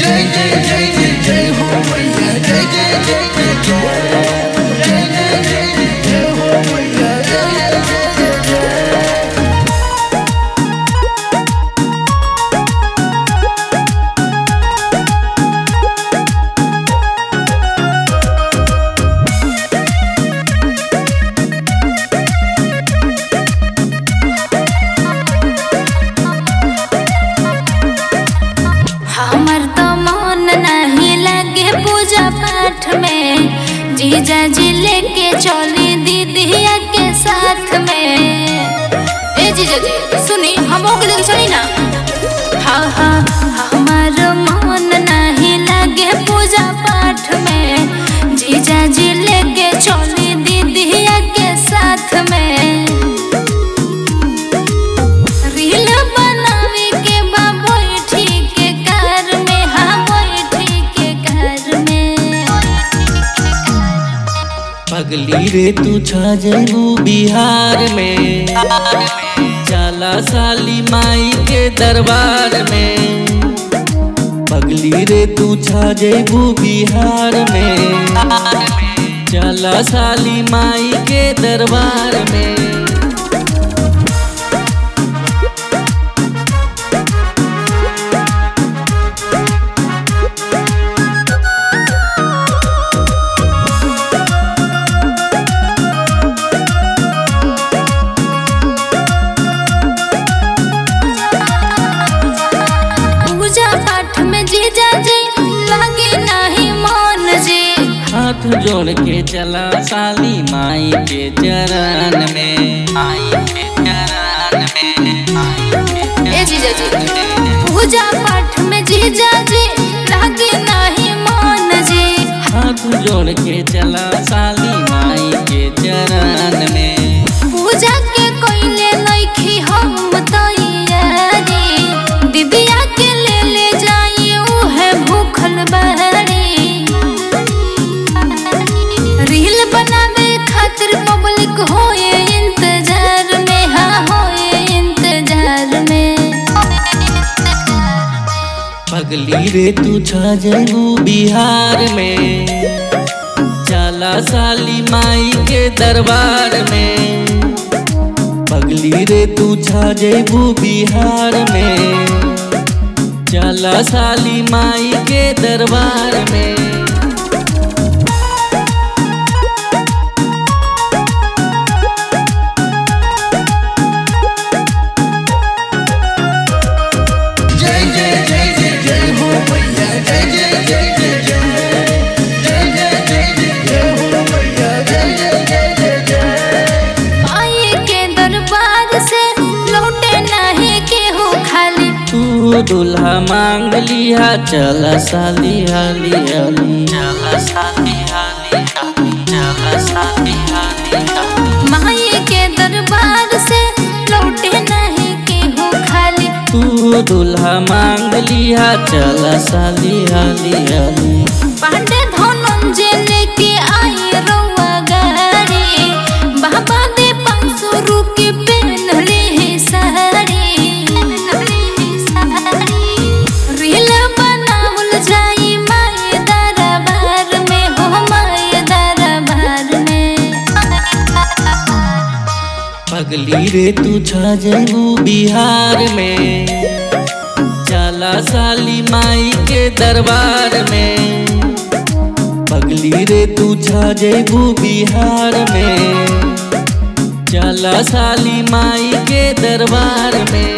जय जय जय जय जय हो मैया जय जय जय जय जय जय जय जय जय हो मैया जय जय जय जय जय हमर तो मन नहीं लगे पूजा पाठ में जीजा जी लेके चली दीदिया के साथ में ए जीजा जी सुनी हम के लेके चली ना हाँ हाँ हमार मन नहीं लगे पूजा पाठ में जीजा जी लेके चली दीदिया के साथ में रील बनावे के बा बैठी के कार में हाँ बैठी के कार में पगली रे तू छा जैबू बिहार में जाला साली माई के दरबार में पगली रे तू छा जैबू बिहार में जाला साली माई के दरबार में पूजा पाठ में जीजा जी लगे नहीं मन जी हाथ जोड़ के चला साली माई के चरण में माई के चरण में माई के ए जीजा जी पूजा पाठ में जीजा जी लगे नहीं मन जी हाथ जोड़ के चला साली माई के चरण में पूजा के कोइले नइखी हम तैयारी दिदिया के ले ले जाई उहे भूखल बारी रील बनावे खातिर पब्लिक होए इंतजार में हाँ होए इंतजार में पगली रे तू छा जैबू बिहार में चला साली माई के दरबार में पगली रे तू छा जैबू बिहार में चला साली माई के दरबार में जय जय जय जय जय हो मैया जय जय जय जय जय जय जय जय जय जय हो मैया जय जय जय जय जय माई के दरबार से लौटे नहीं केहू खाली तू दुल्हा मांग लिया चला साली हाली हाली चला साली हाली हाली चला साली हाली हाली माई के दरबार से लौटे नहीं केहू खाली तू दुल्हा मांग लिया चला साली हाली हाली पांडे धनंजय लेके आई रउआ गाड़ी बाबा दे पाँच सौ रुके पहनले है साड़ी रील बनावल जाई माए दरबार में हो माए दरबार में पगली रे तू छा जैबू बिहार में चला साली माई के दरबार में पगली रे तू छा जैबू बिहार में चला साली माई के दरबार में